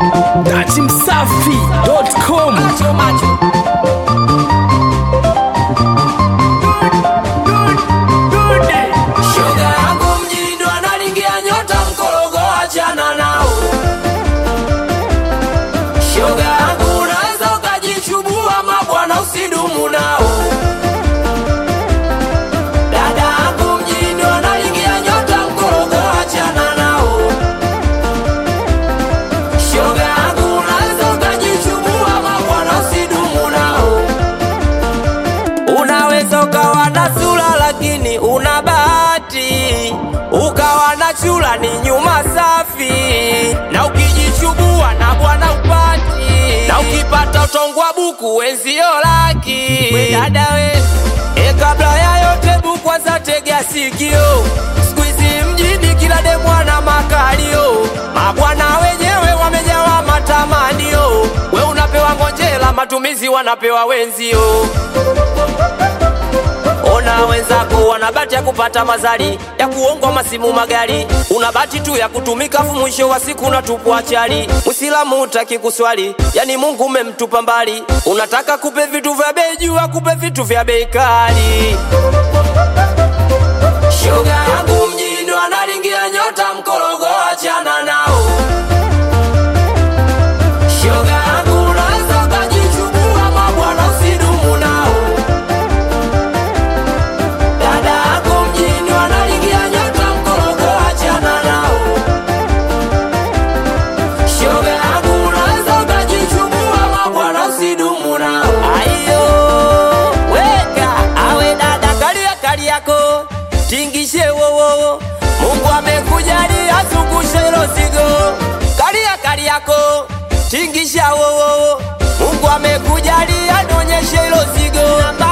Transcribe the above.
datimsafi.com Shoga yangu mjini ndo analingia nyota mkorogo, achana nao. Shoga yangu unaweza ukajichubua mabwana, usidumu nao. Dada yangu mjini ndo analingia nyota mkorogo, achana nao. Shoga yangu unaweza ukajichubua mabwana, usidumu nao. Unaweza ukawa na sura lakini una bahati, ukawa na chula ni nyuma safi, na ukijichubua na bwana upati, na ukipata utongwa buku wenzio laki. We dada we, e, kabla ya yote bu kwanza tega sikio, siku hizi mjini kila demwana makalio, mabwana wenyewe wamejawa matamanio, we unapewa ngonjela, matumizi wanapewa wenzio Ona wenzako wana bahati ya kupata mazali ya kuongwa masimu magari, una bahati tu ya kutumika, fu mwisho wa siku unatupwa chali. Mwislamu utaki kuswali, yani Mungu umemtupa mbali, unataka kupe vitu vya bei juu, akupe vitu vya bei kali. Shoga yangu mjini wanalingia nyota mkorogo, achana nao. Shoga yangu unaweza ukajichubua mabwana, usidumu nao. Dada yako mjini wanalingia nyota mkorogo, achana nao. Shoga yangu unaweza ukajichubua mabwana, usidumu nao. Ayo, weka awe dada, kalia kali yako tingishe wowo, Mungu amekujalia zungushe hilo zigo, kalia kali yako tingisha wowo, Mungu amekujalia nonyeshe hilo zigo. Namba